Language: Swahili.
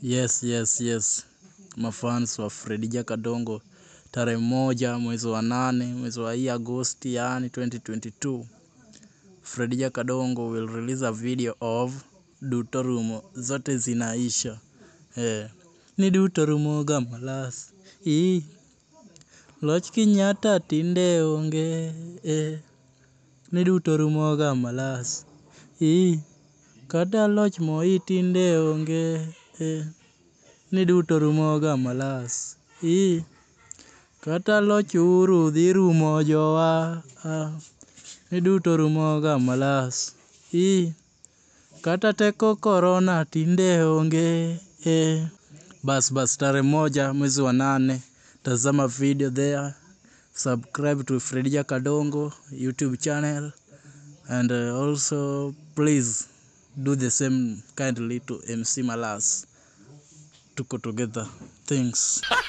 Yes, yes, yes. Mafans wa Fredija Kadongo tarehe moja mwezi wa nane mwezi wa hii Agosti yani 2022 Fredija Kadongo will release a video of Duto Rumo zote zinaisha eh. Ni Duto Rumo ga malas Ii. Loch Kenyatta tinde onge eh. Ni Duto Rumo ga malas Ii. Kata loch Moi tinde onge eh. Ni Duto Rumo ga malas Ii. Kata loch Uhuru dhi rumo jowa ah. Ni Duto Rumo ga malas Ii. Kata teko korona tinde onge eh. Bas bas tarehe moja mwezi wa nane tazama video there subscribe to Fredija Kadongo YouTube channel and uh, also please do the same kindly to MC Malas tuko together thanks